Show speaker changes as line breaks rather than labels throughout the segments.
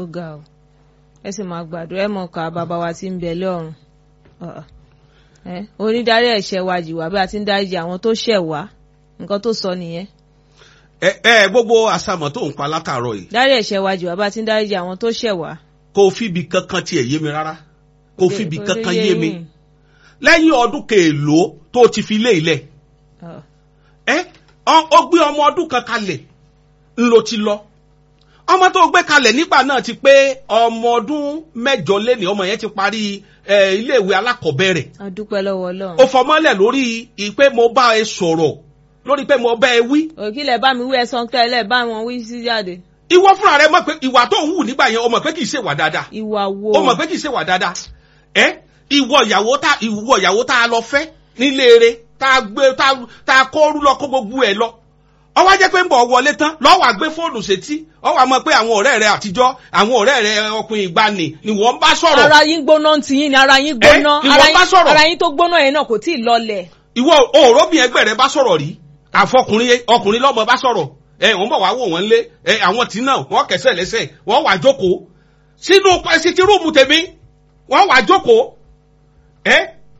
ó ga ọ ẹ sì máa gbàdúrà ẹ mọ̀ ká bàbá wa tí ń bẹ lọ́run onídarí ẹ̀ṣẹ̀ wa jì wá bí a ti ń dáríjì àwọn tó ṣẹ̀ wá nǹkan tó sọ nìyẹn.
ẹ ẹ gbogbo àsàmọ̀ tó ń pa látàárọ̀ yìí.
dárí ẹ̀ṣẹ̀ wa jì wá bí a ti ń dáríjì àwọn tó ṣẹ̀ wá.
kò fíbi kankan tiẹ̀ yé mi rárá kò fíbi kankan yé mi lẹ́yìn ọdún kèèló tó ti fi lé ilẹ̀ ẹ ó gbé ọmọ ọdún kan kalẹ̀ ńlọ ti lọ ọmọ tó gbé kalẹ̀ nígbà náà ti pé ọmọ ọdún mẹ́jọ lẹ́nìí ọmọ yẹn ti parí iléèwé alákọ̀ọ́bẹ̀rẹ̀.
a dúpẹ́ lọ́wọ́ Ọlọ́run.
ó fọmọ́lẹ̀ lórí pé mo bá ẹ sọ̀rọ̀ lórí pé mo bá ẹ wí.
òkìlẹ̀ bá mi wí ẹ̀sán tẹ́lẹ̀ bá wọn wí sí jáde.
ìwọ fúnra rẹ mọ̀ pé ìwà tó ń hù nígbà yẹn o mọ̀ pé kì í ṣe wà dáadáa.
ìwà wo.
o mọ̀ pé kì í ṣe wà dáadáa. ẹ ìwọ ìyàwó tá ìwọ ìyàwó tá a lọ fẹ́ nílé eré tá a gbé tá a kó rú lọ kó gbogbo ẹ lọ ọwọ́ jẹ́ pé ń bọ̀ wọlé tán lọ́wọ́ àgbé fóònù sétí ọwọ́ àmọ́ pé àwọn ọ̀rẹ́ rẹ àtijọ́ àwọn ọ̀rẹ́ rẹ ọkùnrin ìgbani ni wọ́n bá sọ̀rọ̀.
ara yín gbóná ti yín ni ara yín gbóná
ni wọ́n bá sọ̀rọ̀.
ara yín tó gbóná yẹn náà kò tí ì lọlẹ̀.
ìwọ òróbìn ẹgbẹ́ rẹ bá sọ̀rọ̀ rí àfọkùnrin ọkùnrin lọ́mọ bá sọ̀rọ̀ ẹ wọ́n bọ̀ wá wò wọ́n lé ẹ àwọn tí náà wọ́n kẹsẹ̀ lẹ́sẹ̀ wọ́n wà jókòó sínú ẹsìtì rúùmù tèmi wọ́n wà jókòó ẹ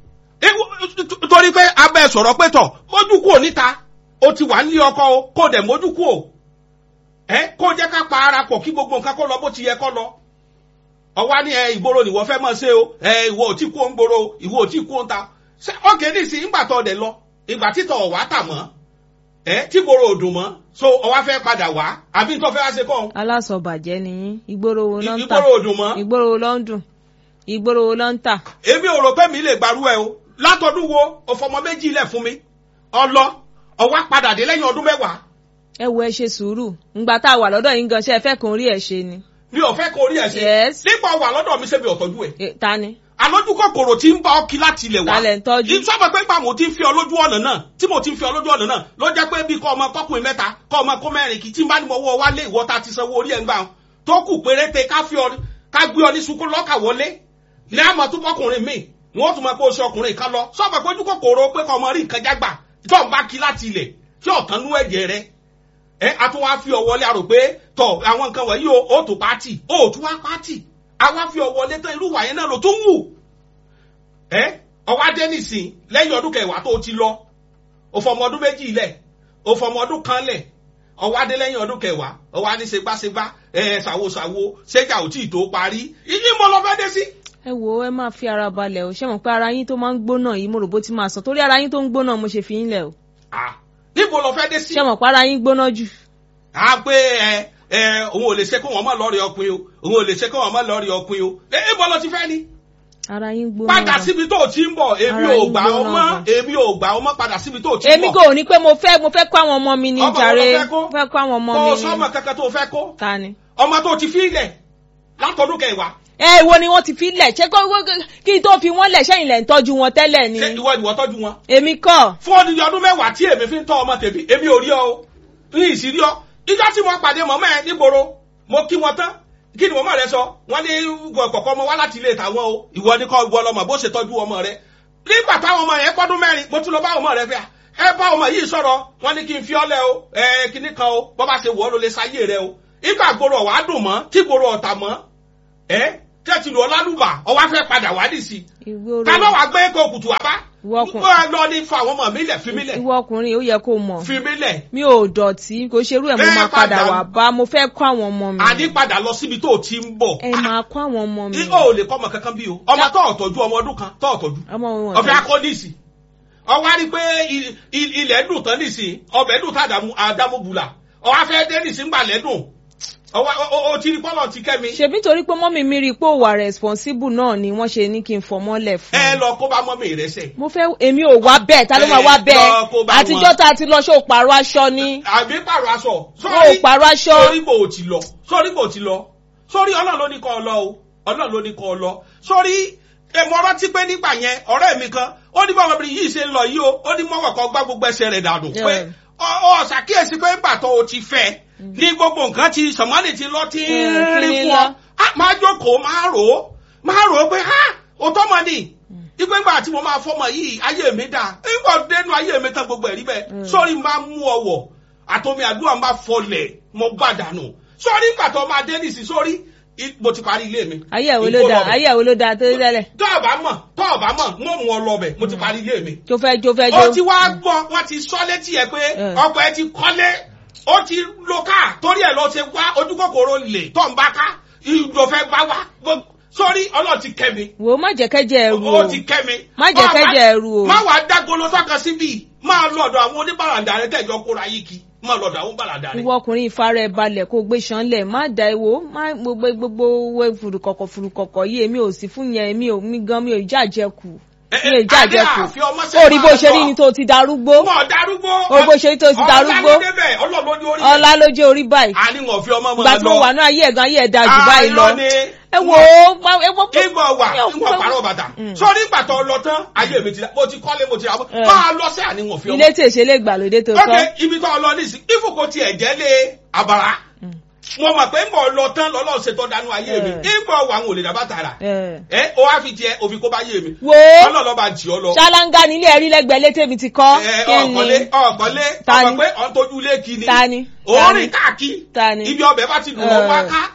torí pé abẹ́ sọ̀rọ̀ pé tọ̀ mójú kúrò níta o ti wà nílé ọkọ o kó dẹ̀ mójú kú o ẹ kó jẹ́ ká pa ara pọ̀ kí gbogbo nǹkan kó lọ bó ti yẹ kó lọ ọwá ní ẹ ìgboro nìwọ fẹ́ mọ̀ ṣe o ẹ ìwọ ò tí kú ó ń gboro ìwọ ò tí kú ó ń ta ṣé ọ̀gẹ̀ nìsín ìgbà tó dẹ̀ lọ ìgbà títọ̀ ọ̀wá tà mọ́ ẹ tí gboro ò dùn mọ́ so ọwá fẹ́ padà wá àbí tó fẹ́ wá ṣe kọ́
alásọ̀bàjẹ́ ni yín ìgboro wo ló ń tà
ìgboro ò dùn mọ́
ìgboro wo ló ń dùn ìgboro wo ló ń tà.
èmi ò rò pé mi lè gbarú ẹ o látọdún wo òfọmọ méjì lẹ̀ fún mi ọlọ ọwọ́ padà dé lẹ́yìn ọdún mẹ́wàá.
ẹ wo ẹ ṣe sùúrù ngbà tá a wà lọ́dọ̀ yín gan ṣe ẹ fẹ́ kàn rí ẹ ṣe ni.
mi ò fẹ́ kó rí ẹ ṣe.
Yes.
nípa wà lọ́dọ̀ mi ṣe mi ò tọ́jú ẹ̀.
Eh, ta ni.
àlójú kòkòrò tí ń bá ọ kí láti ilẹ̀ wá.
Ta lẹ̀ ń tọ́jú?
ìsọ́mọ̀ pé gbà mo ti ń fi ọ lójú ọ̀nà náà tí mo ti ń fi ọ lójú ọ̀nà náà ló jẹ́ pé bí kọ́ ọmọ kọ́kùnrin mẹ́ta kọ́ ọmọ kó mẹ́rin kì í tí ń bá ní mo wọ́ wálé ìwọ ta ti sanwó orí ẹ̀ ń gbà tó kù péréte ká fi ọ ká gbé ọ ní sunkún lọ́kà wọlé ní àmọ́ tó bọ́kùnrin mi wọ́n tún máa kó oṣù ọkùnrin kan lọ sọ́mọ̀ pé ojú kòkòrò pé kọ́ ọmọ rí nǹkan jágbà tó ń bá kí láti ilẹ̀ tí ọ̀tán nú ẹ̀jẹ̀ rẹ ẹ a tún wá fi ọ wọlé àrò pé tọ àwọn nǹkan wọ̀nyí o ó tó pátì ó tún wá pátì a wá fi ọ wọlé tán irú wàyẹn náà ló tún wù ẹ ọwọ́ adé nìsín lẹ́yìn ọdún kẹwàá tó ti lọ o fọmọ ọdún méjì lẹ̀ o fọmọ ọdún kan lẹ̀ ọwọ́ adé lẹ́yìn ọdún kẹwàá ọwọ́ adé ṣègbàṣègbà ẹ ṣàwòṣàwò ṣéjà ò tí ì tó parí ìyí mo lọ fẹ́ dé sí.
ẹ wo ẹ máa fi ara balẹ̀ o ṣé mọ̀ pé ara yín tó máa ń gbóná yìí mo rò bó ti máa sàn torí ara yín tó ń gbóná mo ṣe fi yín lẹ̀ o
Ah, níbo lọ fẹ́ dé sí.
ṣé mọ̀ pé ara yín gbóná jù.
a pé ẹ ẹ òun ò lè ṣe kó wọn má lọ rí ọkùnrin o òun ò lè ṣe kó wọn má lọ rí ọkùnrin o ẹ ẹ bọ́ lọ ti fẹ́ ni.
ara yín gbóná.
padà
gan.
síbi tó o ti ń bọ̀ èmi
Ara
ò
yín
gbà ọ
gbóná
mọ́
gan.
èmi ò gbà ọ mọ́ padà síbi tó o ti ń
èmi
bọ̀.
kò ní pé mo fẹ́ mo fẹ́ kó àwọn ọmọ mi ní
Ọmọ wo
jàre
ló fẹ́ kó?
fẹ́ kó àwọn ọmọ
kó
mi
o
ní.
sọ́mọ kankan tó o fẹ́ kó
ta ni.
ọmọ tó o ti fi ilẹ̀ látọdún kẹwàá
ẹ wo ni wọ́n ti fi lẹ̀ ṣé kó kí n tó fi wọ́n lẹ̀ ṣẹ́yìn lẹ̀ ń tọ́jú wọn tẹ́lẹ̀ ni.
ṣé ìwọ ìwọ tọ́jú wọn.
èmi kọ́
fún odidi ọdún mẹ́wàá tí èmi fi ń tọ́ ọmọ tèmi èmi ò rí ọ o ní ìsírí ọ ìjọ tí mo pàdé mọ́mọ́ ẹ nígboro mo kí wọn tán kí ni mọ́mọ́ rẹ sọ wọ́n ní kọ̀kọ́ ọmọ wá láti ilé tàwọn o ìwọ ní kọ́ ìwọ lọmọ bó ṣe tọ́jú ọmọ rẹ nígbà táwọn ọmọ yẹn pọ́dún mẹ́rin mo tún lọ bá ọmọ rẹ fẹ́ ẹ bá ọmọ yìí sọ̀rọ̀ wọ́n ní kí n fi ọ́ lẹ̀ o ẹ kíní kan o bọ́ bá ṣe wọ́ ló lè sáyé rẹ o ìgbà gbòòrò ọ̀wá dùn mọ́ tí gbòòrò ọ̀tà mọ́ ẹ tẹ́tí lọ lálùbà ọwá fẹ́ padà wá dì sí
ìgboro
ta ló wàá gbé kó kùtù wá bá
Ìwọ ọkùnrin.
wọ́n lọ ní fa àwọn ọmọ mi lẹ̀ fi mí lẹ̀
ìwọ ọkùnrin ó yẹ kó mọ̀
fi mí lẹ̀
mi ò dọ̀tí kò ṣerú ẹ̀ mo
Ẹ
máa padà
padà-
wà bá mo fẹ́ kó àwọn ọmọ mi.
àní padà lọ síbi tó o ti ń bọ̀
ẹ máa kó àwọn ọmọ mi.
ní o ò lè kọ́ ọmọ kankan bí o ọmọ tó ọ̀tọ́jú ọmọ ọdún kan tó ọ̀tọ́jú
ọmọ wọn
ọ̀fẹ́ akọ́níìsì ọwọ́ á rí pé il- il- ilẹ̀ dùn tán nìsín ọbẹ̀ dùn tá àdámúbùlà ọwọ́ afẹ́ dé nìsín gbà lẹ́dùn ọwọ́ o- o ti rí pọ́lọ̀ ti kẹ́ mi
ṣebí torí pé mọ́mì mi rí i pé ó wà responsible náà ni wọ́n ṣe ní kí n fọmọ́lẹ̀ fún
ẹ
un.
lọ kó bá mọ́mì rẹ sẹ̀
mo fẹ́ èmi ò wá bẹ́ẹ̀ ta ló máa wá
Ẹ,
bẹ́ẹ̀
lọ kó bá
àtijọ́
wọn.
tá a ti lọ ṣó pààrọ̀ aṣọ ni
àbí pààrọ̀ aṣọ
ó pààrọ̀ aṣọ
sórí bò ó ti lọ sórí bò ó ti lọ sórí ọlọ́run ló ní kọ́ ọ lọ o ọlọ́run ló ní kọ́ ọ lọ sórí èmo rántí pé nígbà yẹn ọ̀rẹ́ mi kan ó ní báwọn obìnrin yìí ṣe ń lọ yìí o ó ní mọ́wọ́ kan gbá gbogbo ẹsẹ̀ rẹ̀ dànù pé
Yeah.
ọ ọ ṣàkíyèsí pé nígbà tó o ti fẹ́ ní gbogbo nǹkan ti sọ̀mọ́nì ti lọ tí ń
Mm,
rí
kí ni
fún ọ
lọ?
á máa jókòó máa rò ó máa rò ó pé ha òótọ́ mọ̀ ni ìgbẹ́ ìgbà tí mo máa fọmọ yìí ayé mi dà nígbà dénú ayé mi tán gbogbo ẹ̀rí bẹ́ẹ̀ sórí máa mú ọwọ́ àtomi àdúrà máa fọlẹ̀ mo gbàdánù sórí ìgbà tó máa dé nìsí sórí i- mo ti parí ilé mi.
ayé ẹ̀ wo ló dáa ayé ẹ̀ wo ló dáa tó tẹ́lẹ̀
tó o bá mọ̀ tó o bá mọ̀ mo mú ọ lọ bẹ̀ mo ti parí ilé mi.
tó fẹ́ jó fẹ́
ó ti
jó
wá gbọ́ wọ́n ti sọ létí ẹ pé
Eh.
ọkọ̀ ẹ ti kọ́lé ó ti lo ká torí ẹ̀ lọ ṣe wá ojú kòkòrò lè tó ń bá ká ìjọ fẹ́ bá wá Gbogbo- sórí ọlọ́ọ̀ ti kẹ́ mi
wò ó má jẹ́ kẹ́jẹ́ ẹ̀rù o
ó ti kẹ́ mi.
Má jẹ́
Má-
kẹ́jẹ́ ẹ̀rù o.
má wàá dágolo sọ́kàn síbí máa lọ́dọ̀ àwọn oníbàràǹdà rẹ tẹ̀jọ́ kóra yìí kí máa lọ́dọ̀ àwọn oníbàràǹdà rẹ.
ìwọ ọkùnrin ìfara ẹ̀ balẹ̀ kó gbé sanlẹ̀ má da ewo má gbogbo gbogbo wẹ furukọ̀kọ̀ furukọ̀kọ̀ yìí èmi ò sí fún yẹn èmi ò mi gan mi ò jàjẹ́ kù
Eh,
mi ò
eh,
jàjẹ́
Adé
kù
àfi ọmọ sẹ́yìn
ó rí bó
máa
ṣe rí
lọ.
ni tó ti darúgbó
wọn darúgbó.
Ó bó ṣe rí tó ti darúgbó.
ọ̀la ló débẹ̀ ọlọ́run ní orí rẹ̀.
ọlá ló jẹ́ orí báyìí
àní wọn fi ọmọ máa lọ.
ìgbà tí mo wà ní ayé ẹ̀gán ayé ẹ̀dá jù báyìí lọ
Àìrọ́ ni.
ẹ wò ó má- ẹ wò ó
ìgbà wà
mi ò
ìgbà
fẹ́-
pàrọ̀ bàtà.
Mm.
sọ́ọ́rí ìgbà tó lọ tán ayé mi ti dá mo ti kọ́lé mo ti rà mọ́.
Eh.
máa lọ sí àní wọn fi ọmọ.
ilé tèṣe lè gbàlódé tó
ok
tọ́
ibi tó lọ nísì ìfòkò tiẹ̀ jẹ́ lé àbàrà. mo mọ̀ pé ń bọ̀ lọ tán lọ́lọ́ ṣètò dánú ayé mi
Eh.
ìgbà wà àwọn olè dàbà tààrà.
ẹ̀.
ẹ o wá fi tiẹ̀ òfin kó bá yé mi.
wò ó
ọlọ́lọ́ bá jì ọ lọ.
ṣáláńgá nílé ẹ̀rí lẹ́gbẹ̀ẹ́ létè mi ti kọ́
ẹ
kí
ọ̀kọ́lé
ni
ọ̀kọ́lé
Ta
ọmọ
ni?
pé ọ̀ ń tọ́jú ilé kí ni.
ta ni ta
òórìn
ni
káàkiri.
ta ni
ibi ọbẹ̀ bá ti dùn lọ wá
Eh.
ká.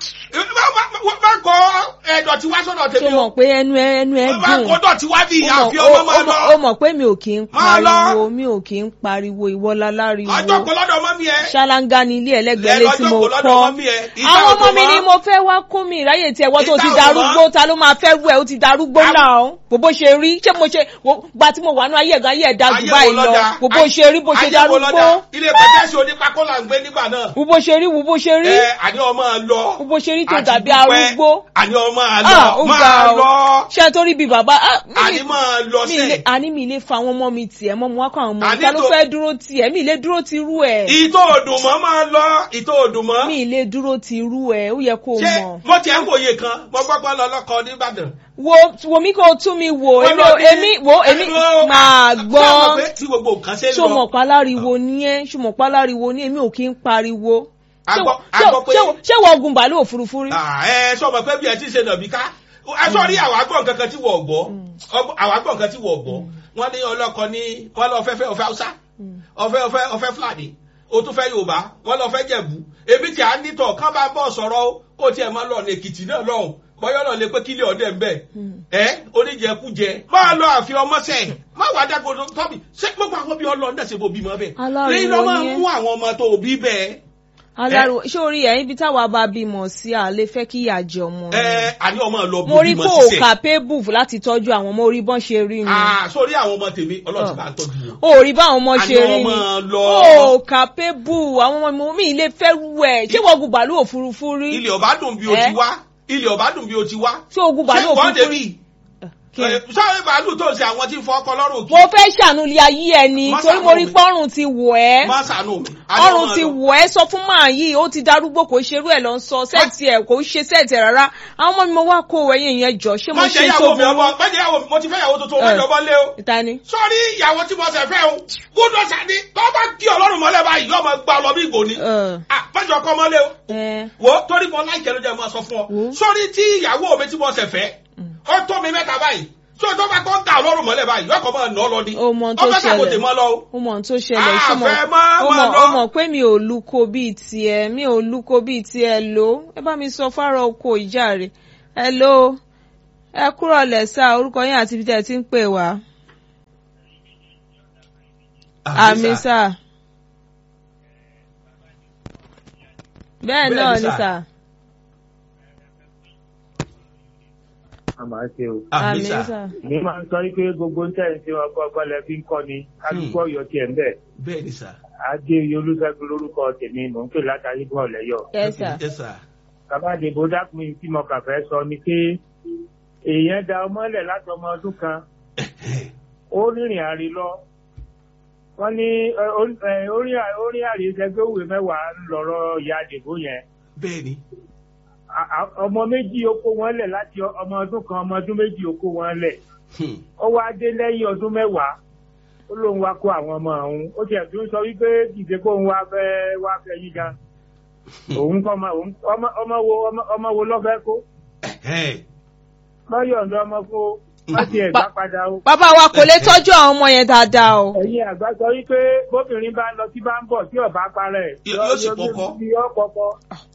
bá kọ ẹ̀dọ̀ tí wá sọ́dọ̀
tó
tèmi o.
mọ̀ pé ẹnu ẹ ẹnu ẹ
bá
dùn
kọ dọ̀ tí wá bí
ó
ìyá àfi
mọ̀-
ọmọ
ó-
máa
ó mọ̀-
lọ.
ó mọ̀ pé mi ò kí ń
Máa lọ.
pariwo mi ò kí ń pariwo ìwọ́lá láriwo
ọjọ́ kò lọ́dọ̀ ọmọ mi ẹ.
ṣáláńgá ní ilé ẹlẹ́gbẹ̀ẹ́ lé tí
lọ́jọ́
mo
kò lọ́dọ̀
kọ́
ọmọ mi ẹ. Ìta
àwọn
òdò
ọmọ mi
mọ́.
ni mo fẹ́ wá kó mi ìráyè tí ẹwọ́ tó
Ìta
ti
òdò
darúgbó
mọ́.
ta ló máa fẹ́ rú ẹ ó ti darúgbó
Àwọn-
náà bó bó ṣe rí ṣé mo ṣe wo- gba tí mo wà ní ayé ẹ̀gán ayé ẹ̀dá jù
Ayé
báyìí
wo
lọ
lọ́dà?
bó bó ṣe rí bó ṣe
Ayé wo
darúgbó
lọ́dà? ilé pẹ̀tẹ́sì onípakó là ń gbé nígbà náà.
wo bó ṣe rí wo bó ṣe rí
ẹ àní ọmọ lọ.
wo bó ṣe rí tó
Àti
dàbí
dúpẹ́.
arúgbó
àní ọmọ
Ah,
lọ
ó
máa
ga o.
lọ.
ṣé torí bí bàbá ah, mi-
àní máa lọ
mi ilé
sẹ́ẹ̀.
àní mi ilé fa àwọn ọmọ mi tiẹ̀ mọ́ mo wá kọ́ àwọn ọmọ mi
Àní
ta ló
tó-
fẹ́ dúró tiẹ̀ mi ilé dúró ti rú ẹ̀
ìtò òdùnmọ́ máa lọ ìtò òdùnmọ́.
mi ilé dúró ti rú ẹ̀ ó yẹ kó o
ṣé
mọ̀
mo tiẹ̀ ń wòye kan mo gbọ́ pé lọ́lọ́kọ nìbàdàn.
wo wo mi kó o tún mi wò
Wọ́n
èmi
lọ
ò-
ní-
èmi wo èmi
Ẹ̀rọ-
máa
Ṣé o mọ̀
gbọ́
pé tí gbogbo nǹkan ṣe ń
ṣó
lọ.
mọ̀ páláriwo ní ẹ́ ṣó mọ̀ páláriwo ní èmi ò kí ń pariwo
A
Ṣé
gbọ́-
wo-
a
ṣé-
gbọ́ pé-
ṣé wo- ṣé wọ́n ogun bàálù òfurufú rí
Ah, ẹ sọ ma pé bí ẹ ti ṣe nàbí ká ẹ sọ rí àwọn agbọ̀n kankan tí wọ́n gbọ́ Ọgbọ́n- àwọn agbọ̀n kan tí wọ́n gbọ́ wọ́n ní ọlọ́kọ ní wọ́n lọ fẹ́ fẹ́ ọ̀fẹ́ haúsá ọ̀fẹ́ ọ̀fẹ́ ọ̀fẹ́ fúlàní o tún fẹ́ yorùbá wọ́n lọ fẹ́ jẹ̀bú èmi tí a nítọ̀ kán bá bọ̀ sọ̀rọ̀ o kó tiẹ̀ máa lọ ní èkìtì náà lọ́hùn bọ́yọ́ lọ lè pé kílẹ̀ ọ̀dẹ̀ ń bẹ̀ ẹ oníjẹkújẹ máa lọ àfi ọmọ sẹ̀ má wàá dágbodò tọ́bi ṣé gbogbo àwọn bí ọlọ́ọ̀ náà ṣe bó bímọ bẹ́ẹ̀
Aláriwo
lẹ́yìn lọ́ máa
ni ẹ́.
mú àwọn ọmọ tó bí bẹ́ẹ̀
aláriwo ṣé orí ẹ̀ ibi táwa bá bímọ sí à lè fẹ́ kí ìyà jẹ ọmọ ni.
ẹ àní ọmọ lọ
mo rí
bímọ
kó o
sísẹ̀.
capable láti tọ́jú àwọn ọmọ orí bọ́n ṣe rí ni
Ah, sórí àwọn ọmọ tèmi ọlọ́run ti bá ń tọ́jú wọn.
o rí báwọn ọmọ ṣe
Àní
rí
ọmọ
ni
lọ.
o capable àwọn ọmọ mi ilé fẹ́ rú ẹ̀ ṣé wọ́n gun bàálù òfurufú rí
ilé ọba dùn bí o
Eh?
ti wá ilé ọba dùn bí o ti wá.
ṣé ogun bàálù
ṣé wọ́n
òfurufú rí
débi
Kí ni?
sọ́ọ́rẹ́ bàálù tó ń ṣe àwọn tí ń fọ ọkọ lọ́rùn
mo fẹ́ ṣàánú ilé ayé ẹni
Má
torí mo rí
ṣàánú mi.
pọ́rùn ti wọ̀ ẹ́
má ṣàánú mi. Àní
ọrùn
ọmọ
ti
lọ.
wọ̀ ẹ́ sọ fún màá yìí ó ti darúgbó kò ṣerú ẹ̀ lọ sọ sẹ́ẹ̀tì ẹ̀ kò ṣe sẹ́ẹ̀tì ẹ̀ rárá àwọn ọmọ mi mo wá kó o ẹ̀yìn yẹn jọ ṣé mo
má
ṣe
jẹ́
tó
ìyàwó mi
burú
ọmọ má jẹ́ ìyàwó mi mo ti fẹ́ ìyàwó tuntun
Eh.
ọmọ ìjọba lé o.
ìta ni.
sọ́ọ́rí ìyàwó tí mo ṣẹ̀ fẹ́ o gbọ́dọ̀ sàdí tó bá kí ọlọ́run mọ́lẹ̀ báyìí yóò máa gba ọlọ́ bí ìgò ni.
ẹ,
Ah, má jẹ́ ọkọ mọ́lẹ̀ o.
ẹ,
wo torí mo láìkẹ́ ló jẹ́ mo sọ fún ọ
Wo.
sórí tí ìyàwó mi tí mo ṣẹ̀ fẹ́ ó tó mi mẹ́ta báyìí tí o tó bá kọ́ ń ta ọlọ́run mọ́lẹ̀ báyìí yọkọ̀ máa nà ọ́ lọ ni
Ó mọ ohun tó
ọbẹ̀ sàkóso
ṣẹlẹ̀.
mọ́ lọ o.
ó mọ̀ ohun tó ṣẹlẹ̀
Ah,
ṣé mo
fẹ́ má,
ó
má
mọ̀
lọ.
ó mọ̀ pé mi ò luko bíi tiẹ̀ mi ò luko bíi tiẹ̀ lò ẹ bá mi sọ fárọ oko ìjà rẹ̀ ẹ ló ẹ kúrò lẹ́sà orúkọ yín àti ibi tẹ́ ẹ ti ń pè wá àmì sà bẹ́ẹ̀
Bẹ́ẹ̀
náà
ni
ni
sà.
sà
a máa ṣe o.
àmì
àmì sà
sà
mi máa ń sọ wípé gbogbo ń tẹ̀ ń ṣe ọgbọ́n ọgbọ́n lẹ fi ń kọ́ ni kálukú ọ̀yọ́ tiẹ̀ ń bẹ̀.
bẹ́ẹ̀ ni sà.
adé olúṣẹ́gun lórúkọ tèmi mò ń pè látàrí bọ̀ lẹ́yọ̀.
ẹ sà
Yes, sir.
bàbá àdìbò dákun tí mo kà fẹ́ sọ ni pé èèyàn da ọmọlẹ̀ láti ọmọ ọdún kan ó rìnrìn àrè lọ. wọ́n ní ẹ, ó- ẹ, orí à- orí àrè ìṣẹ́gbẹ́ òwe mẹ́wàá ń lọ́rọ̀ ìyá àdìbò yẹn.
bẹ́ẹ̀ ni.
À- à- ọmọ méjì ó kó wọn lẹ̀ láti ọmọ ọdún kan ọmọ ọdún méjì ó kó wọn lẹ̀.
Hmm.
ó wá dé lẹ́yìn ọdún mẹ́wàá ó lóun wá kó àwọn ọmọ òun ó tiẹ̀ tún sọ wípé kìí kó òun wá fẹ́ wá fẹ́ yín gan òun kọ́ ọmọ òun ọmọ ọmọ wo ọmọ ọmọ wo lọ́fẹ́ kó
Ẹ̀hẹ́n.
lọ́yọ̀ǹda ọmọ kó má tiẹ̀ gbá padà o.
bàbá wa kò lè tọ́jú àwọn ọmọ yẹn dáadáa o
ẹ̀yin àgbà sọ wípé bóbìnrin bá ń lọ tí bá ń bọ̀ tí ọ̀bá parẹ́
Yóò- yóò sì pọkọ.
yóò pọkọ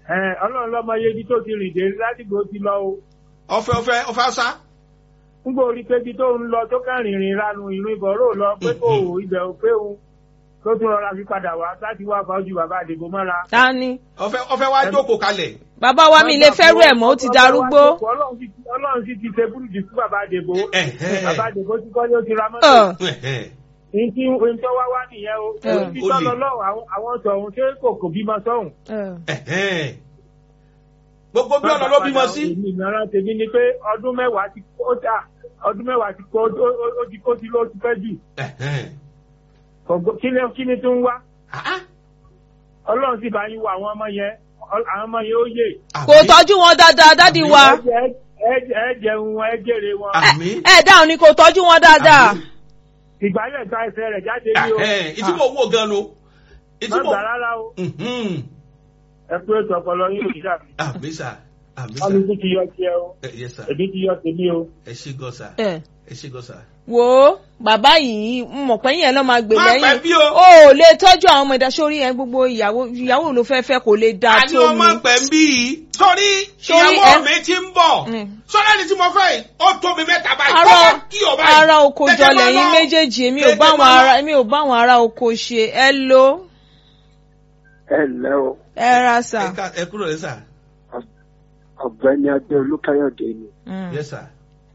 ẹ ọlọ́run lọ́mọ iye ibi tó ti rìn dé ládìgbò ti lọ o
ọfẹ ọfẹ ọfẹ ọsá.
ń gbọ́ orí pé ibi tó ń lọ tó kàn rìnrìn ranu ìrìn ìbọ̀rọ̀ lọ pé kò ibẹ̀ ò pé òun tó tún rọra fi padà wá láti wá fájú bàbá àdìbò mọ́ra.
ta ni
ọfẹ ọfẹ wa jókòó kalẹ̀.
bàbá wa mi lè fẹ́rù ẹ̀ mọ́ ó ti darúgbó.
ọlọ́run sì ti- ọlọ́run sì ti ṣe búrúdì fún bàbá àdìbò
Ẹ̀hẹ́.
bàbá àdìbò ti kọ́ ló ti ra
Ọ̀,
mọ́tò.
Ẹ̀hẹ́.
Ní ohun tó wá wá nìyẹn o.
Ẹ.
Ohun tí tọ́lọ lọ́wọ́ àwọn- àwọn sọ̀hún ṣé kò kò bímọ sọ́hún.
ọ̀.
Ẹ̀hẹ́. gbogbo bí ọ̀nà ló bímọ sí.
Èmi ìmọ̀ràn tèmi ni pé ọdún mẹ́wàá ti kó dà ọdún mẹ́wàá ti kó ó- ó ó ti kó sí ló ti pẹ́ jù.
Ẹ̀hẹ́.
Kò- Kí ni kí ni tó ń wá?
Ah,
Ọlọ́run sì bá yín wo àwọn ọmọ yẹn. Ọ- Àwọn ọmọ yẹn ó yè.
ah.
kò tọ́jú wọn dáadáa dádì wa.
Ẹ jẹ- ẹ jẹ- ẹ jẹun ẹ jèrè wọn.
Àmín.
ẹ dáhùn ni kò tọ́jú wọn dáadáa.
Àmín.
Ìgbálẹ̀ ta ẹsẹ̀ rẹ̀ jáde ní o.
Ẹ̀hẹ́. ìtí mo wò gan lo. ìtí
Má
mo.
gbà rárá o.
Mhm.
Ẹ pé ètò ọpọlọ yín kìí dàbí.
àmì sà àmì sà.
Kálukú ti yọ tiẹ̀ o.
Ẹ, yes sà.
Èmi ti yọ tèmi o.
ẹ ṣe gan sà.
ẹ
ẹ ṣe gan sà.
wo bàbá yìí ń mọ̀ pé yẹn lọ́ máa gbè
Má pẹ́
lẹ́yìn
bí o.
o ò lè tọ́jú àwọn ọmọ ìdásórí yẹn gbogbo ìyàwó ìyàwó ló fẹ́ fẹ́ kò lè dáa
àní
tó
ọmọ
mi.
pẹ̀ ń bí yìí. sórí
Sórí
ìyàwó
ẹ-
mi ti ń bọ̀.
Mm.
sọ́dọ̀ ẹni tí mo fẹ́ yìí ó tóbi mẹ́ta báyìí.
ara
Kọ́kọ́ kí o báyìí.
ara oko
Tètè
jọ
máa
lẹ́yìn
lọ.
méjèèjì èmi ò
Tètè
bá àwọn
máa
ará
lọ.
èmi ò bá àwọn ará oko ṣe ẹ lo
ẹ ǹlẹ́ o
ẹ ra sà.
Ẹ ká- ẹ kúrò lẹ́ sà.
ọ̀gbẹ́ni adé olúkáyọ̀dé ni
Mm.
yes sà.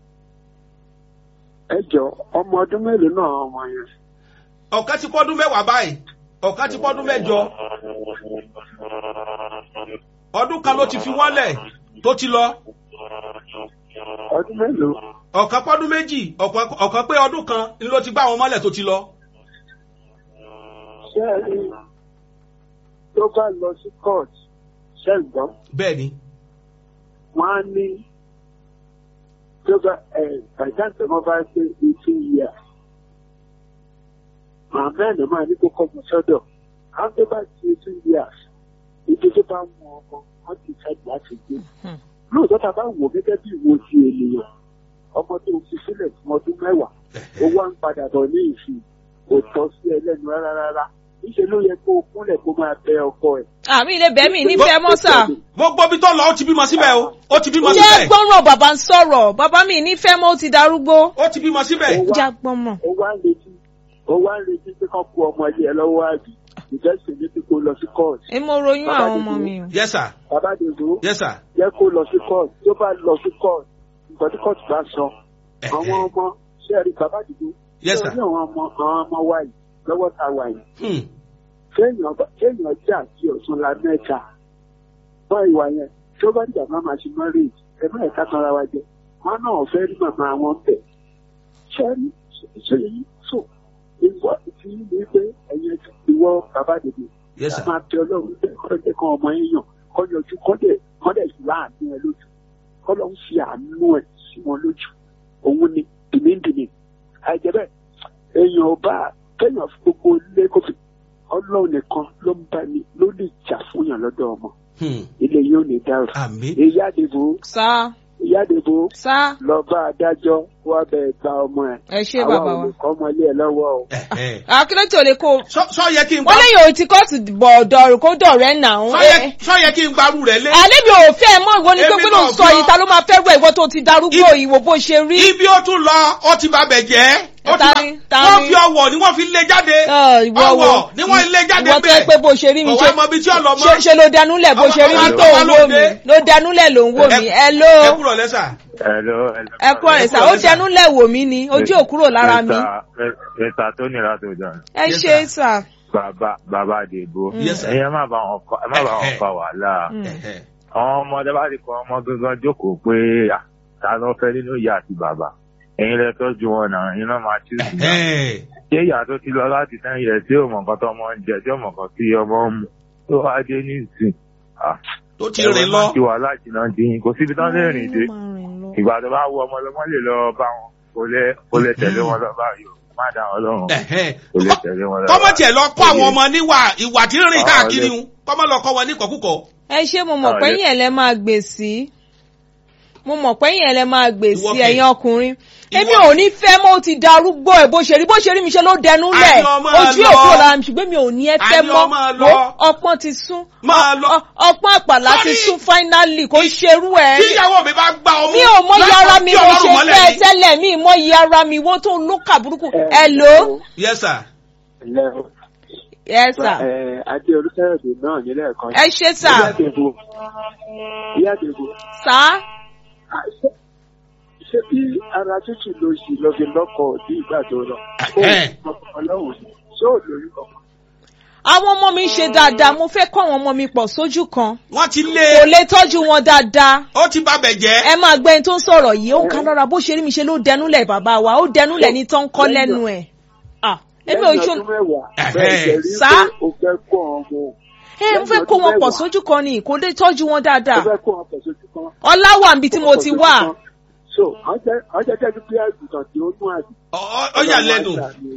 ẹ jọ ọmọ ọdún mélòó náà ọmọ yẹn
ọ̀kan ti pọ́dún mẹ́wàá báyìí ọ̀kan ti pọ́dún mẹ́jọ ọdún kan ló ti fi wọ́n lẹ̀ tó ti lọ
ọdún mélòó
ọ̀kan pọ́dún méjì ọ̀kan ọ̀kan pé ọdún kan ni ló ti gbá àwọn mọ́lẹ̀ tó ti lọ.
ṣé ẹ rí tó bá lọ sí court ṣe ń gbọ́
bẹ́ẹ̀ ni
wọ́n á ní tó bá ẹ bàjáde wọn bá ṣe eighteen years màmá ẹ̀ máa ní kó kọ́ ọmọ sọ́dọ̀ àwọn tó bá ṣe eighteen years ibi tó bá mú ọmọ wọn ti fẹ́ láti gbé
Hmm.
lóòótọ́ tá a bá wò gẹ́gẹ́ bí ìwo ti ènìyàn ọmọ tó fi sílẹ̀ fún ọdún mẹ́wàá ó wá ń padà bọ̀ ní ìsìn kò tọ́ sí ẹlẹ́nu rárá rárá níṣẹ́ ló yẹ kó o kúnlẹ̀ kó máa bẹ ọkọ ẹ̀.
àmì ilé bẹ́ẹ̀ mi nífẹ̀ẹ́ mọ́ sà.
gbogbo ibi tó lọ ó ti bímọ síbẹ̀ o ó ti bímọ
jẹ́
síbẹ̀
gbọ́rọ̀ bàbá ń sọ̀rọ̀ bàbá mi nífẹ̀ẹ́ mọ́ ó ti darúgbó.
ó ti bímọ síbẹ̀.
Ó wá-
já gbọ́n mọ̀.
ó wá ń retí ó wá ń retí pé kán kó ọmọ ilé ẹ lọ́wọ́ àbí ìjẹ́sìn ní pé kó lọ sí court.
èmo ròyìn
Bàbá
àwọn
ti
ọmọ
dúró.
mi o.
yes sir
bàbá dèbò
yes sir.
jẹ́ kó lọ sí court tó bá lọ sí court nǹkan tí court bá sọ àwọn ọmọ ṣé ẹ rí bàbá dèbò
yes sir.
ṣé àwọn ọmọ àwọn ọmọ wa yìí lọ́wọ́ ta wà yìí
Hmm.
kéèyàn bá- kéèyàn jẹ́ àti ọ̀tún la mẹ́ta wọ́n ìwà yẹn tó bá dìgbà máa ma ṣe marriage ẹ má ẹ̀ka kan ara wa jẹ wọn náà fẹ́ rí màmá wọn bẹ̀ ṣé rí ṣé yìí tó ìwọ ti ní pé ẹ̀yẹ ìwọ bàbá dèbò
yes sir.
máa bẹ ọlọ́run bẹ́ẹ̀ kọ́ jẹ́ kọ́ ọmọ yẹn yàn kọ́ yọjú kọ́ dẹ̀ kọ́ dẹ̀ sí láàánú ẹ lójú kọ́ lọ́n fi àánú ẹ sí wọn lójú òun ni dìmídìmí àìjẹ́ bẹ́ẹ̀ èèyàn ò bá kéèyàn fi gbogbo ilé kó fi ọlọ́run nìkan ló ń bá ní ló lè jà fún yàn lọ́dọ̀ ọmọ
Hmm.
ilé yóò ní dárò
àmín.
ìyá àdìbò
sá
ìyá àdìbò
sá
lọ bá adájọ́ wá bẹ̀ gba ọmọ ẹ
ẹ ṣé
àwa
bàbá
ò
wa.
lè kọ́ ọmọ ilé ẹ lọ́wọ́ o.
Ẹ̀hẹ́.
akílẹ̀ tí o lè kó o.
sọ sọ yẹ kí n
wọ́n
gbá
lẹ́yìn òun ti kóòtù bọ̀ ọ̀dọ̀ kó dọ̀rẹ́ nà ń.
sọ yẹ- sọ yẹ kí n gbarú rẹ lé.
alẹ́ mi ò fẹ́ mọ́ ìwọ ni pé
Èmi
pé ló ń
náà
sọ
gbọ́.
yìí ta ló máa fẹ́ rẹ̀ ìwọ tó ti darúgbó
Ibi-
ìwò bó ṣe rí.
ibi ó tún lọ ó ti ba bẹ̀ jẹ́. ó ti
Ta
ba-
ni? Ta
wọ́n
ni?
fi ọwọ́ ni wọ́n fi lé jáde.
Ẹ, ìwọ wo
ọwọ́ ni wọ́n lé jáde
ìwọ tó yẹ pé bó ṣe rí mi
ọwọ́
ṣe
ọmọ ibi tí ó lọ
ṣe
mọ́.
ṣe ló danúlẹ̀ bó ṣe rí mi
Ọmọ
tó ń
ọmọ
wò mí
lóde.
ló danúlẹ̀ ló ń wò mí ẹ ló
ẹ kúrò lẹ́sà.
Hello, hello.
ẹ kúrò rẹ̀ sá ó danúlẹ̀ wò mí ni ojú ò kúrò lára mi
Mẹ́ta tó nira tó jọ.
ẹ
Yes,
ṣe
sir.
sà.
Bàbá bàbá Àdèbò.
Yes, sir.
Ẹ̀yin ẹ má bá wọn fa ẹ má bá wọn
Eh, eh.
fa wàhálà.
Mm.
Ẹ̀hẹ́.
Àwọn ọmọdé bá ti kọ ọmọ gangan jókòó pé à, ta ló fẹ́ nínú ìyá àti bàbá. Ẹ̀yin lẹ tọ́jú wọn náà, iná máa tú sí náà.
Ẹ̀hẹ́.
Ṣé ìyá tó ti lọ láti ten years tí ò mọ̀ nǹkan tó ọmọ ń jẹ, tí ò mọ̀ nǹkan tí ọmọ ń mu, tó wá dé ní ìsìn. Ah,
tó ti
ẹ̀wọ̀n
rìn
máa
lọ.
ti wàhálà jìnnà dín, kò síbi tán lè rìn dé.
Ó máa rìn lọ.
Ìgbà tó bá wú ọmọ lọ́mọ lè lọ bá wọn, kò lè kò lè tẹ̀lé wọn lọ báyìí o. Má dá wọn lọ́rùn.
Ẹ̀hẹ́.
Kò lè tẹ̀lé wọn lọ
kọ́mọ
báyìí.
tiẹ̀ lọ kọ́ àwọn
Kò lè-
ọmọ níwà ìwà tí ń rìn
Ah,
káàkiri
lè-
ń kọ́mọ lọ kọ́ wọn ní kọ̀kúkọ̀.
ẹ ṣé mo mọ̀
Ah,
pé
yes.
yẹn lẹ máa gbè sí mo mọ̀ pé yẹn lẹ máa gbè
Ìwọ
sí
kẹ̀.
ẹ̀yin ọkùnrin
Ìwọ
èmi ò ní fẹ́ mọ́ ó ti darúgbó ẹ̀ bó ṣe rí bó ṣe rí mi ṣe ló dẹnu lẹ̀
Àní ọmọ
ojú
lọ.
òkú la ṣùgbọ́n mi ò ní ẹ fẹ́
Àní
mọ́
ọmọ lọ.
Wo, ọpọ́n ti sún
Máa lọ.
Ọ- ọpọ́n àpàlà ti
Sorry.
sún finally kò ṣerú ẹ̀
tí ìyàwó mi bá gbá ọmú.
mi ò mọ iye ara mi
láti
mo
ọlọ́run
ṣe
mọ́lẹ̀
fẹ́
ni.
tẹ́lẹ̀ mi mọ iye ara mi wọ́n tó lókà burúkú ẹ lò ó
yes sir.
yes sir
adé olùsẹ́yọ̀dé náà nílẹ̀ kan.
ẹ ṣe sà
ìyá àdèbò ìyá àdèbò
sà
ṣé bí ara tútù ló ṣì lọ fi lọ́kọ̀ bí ìgbà tó lọ.
Ẹ̀hẹ́n.
ọlọ́run ṣé ò lóyún kankan.
àwọn ọmọ mi ń ṣe dáadáa mo fẹ́ kọ́ àwọn ọmọ mi pọ̀ sójú kan
wọ́n ti
kò
lé
lè tọ́jú wọn dáadáa
ó ti bá bẹ̀ jẹ́.
ẹ máa gbẹ́ ẹni tó ń sọ̀rọ̀ yìí ó ń ká lọ́ra bó ṣe rí mi ṣe ló dẹnúlẹ̀ bàbá wa ó dẹnúlẹ̀ ní tó ń kọ́ lẹ́nu ẹ̀ Ah, èmi ò
lẹ́yìn
ṣó
ọdún mẹ́wàá
Ẹ̀hẹ́n.
bẹ́ẹ̀ jẹ́ rí
Sá?
pé o fẹ́ kó ọmọ
ẹ mo fẹ́ kó wọn pọ̀ sójú kan ni kò lè tọ́jú wọn
o
dáadáa
fẹ́ kó ọmọ pọ̀ sójú kan.
ọlá wà níbi tí mo ti wà
so àwọn jẹ́ jẹ́ bí àgùntàn tí ó nú àdì.
Ọ- ọ- ó yà lẹ́nu.